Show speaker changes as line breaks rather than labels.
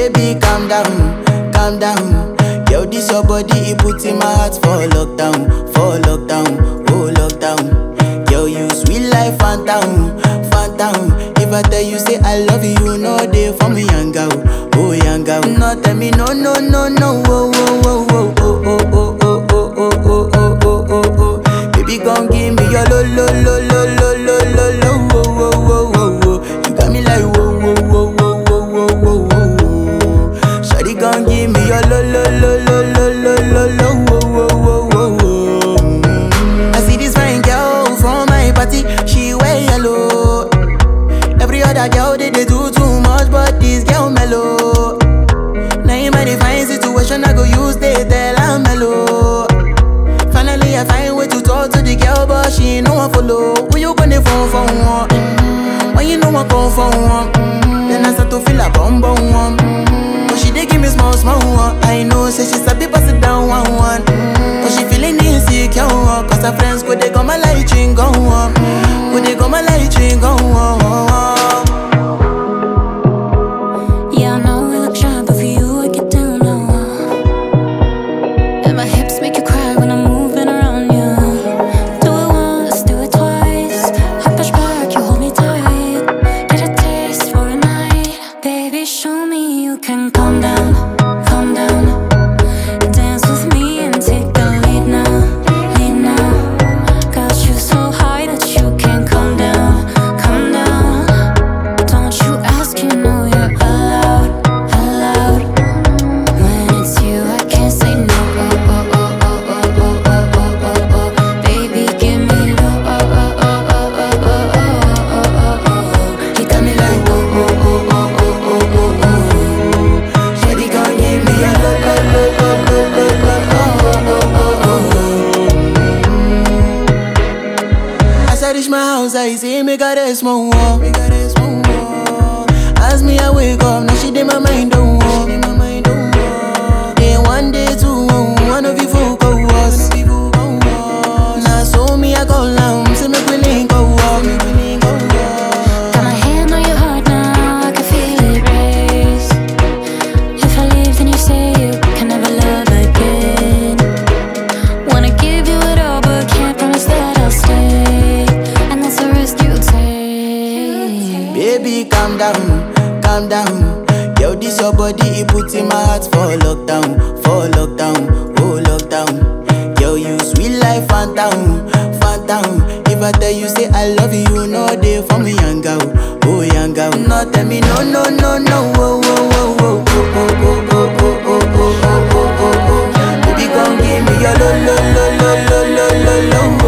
Baby, calm down, calm down. Yo, this your body, it puts in my heart for lockdown, for lockdown, oh lockdown. Yo, you sweet life, phantom, phantom. If I tell you say I love you, you know they for me, young girl, oh young girl. No, tell me no, no, no, no, oh, oh, oh, oh, oh, oh, oh, oh, oh, oh, oh, oh, oh, oh, oh. Baby, gon' give me your lo, lo, lo, lo, lo, lo, lo, lo, oh, oh, oh, oh, oh. You got me like whoa, whoa, whoa, whoa, whoa, whoa, whoa, whoa. Shawty gon' give me your lo, lo, lo, lo, lo, lo, lo, lo, oh, oh, oh, oh, oh. Mm. I see this fine girl from my party, she wear yellow. Every other girl they, they do too much, but this girl mellow. Now in my divine situation, I go use they tell I'm mellow. Finally, I find way to talk to the girl, but she ain't no one follow. Who you gonna phone for one? Mm-hmm. When you know I come for one, mm-hmm. then I start to feel a bum bum one. Mm-hmm. But she dey give me small small one. I know, say she sabi pass it down one one. Mm-hmm. But she feeling insecure, one, cause her friends go they go my light ring go on, go they go my light ring go on.
Yeah, I know we look shy, but for you I get down low. And my hips make you cry when I'm moving around you. Do it once, do it twice. I push back, you hold me tight. Get a taste for a night, baby. Show me you can calm down, calm down. Dance with me and take the lead now, lead now. Got you so high that you can't come down, come down. Don't you ask, you know you're allowed, allowed. When it's you, I can't say no. Oh, oh, oh, oh, oh, oh, oh, oh, oh, oh. Baby, give me low. Oh, oh, oh, oh, oh, oh, oh, oh, oh, oh. You got me like whoa, whoa, whoa, whoa, whoa, whoa, whoa, whoa.
Shawty gon' give me a lo lo lo lo lo lo lo oh oh oh oh. As I reach my house, I see me got a small wall. Me got a small wall. As me I wake up, now she did my mind don't walk. Then one day two, one of you folk go was. Now so me I go down, see me willing go walk.
Got my hand on your heart now, I can feel it race. If I leave, then you say you can never love again. Wanna give you it all, but can't promise that I'll stay. And that's the risk you take.
Baby, calm down, calm down. Yo, this your body, it puts in my heart for lockdown, for lockdown, oh lockdown. Yo, you sweet life, phantom, phantom. If I tell you say I love you, you know they for me, young girl, oh young girl. No, tell me no, no, no, no, oh, oh, oh, oh, oh, oh, oh, oh, oh, oh, oh, oh, oh, oh, oh. Baby, come give me your lo, lo, lo, lo, lo, lo, lo, lo,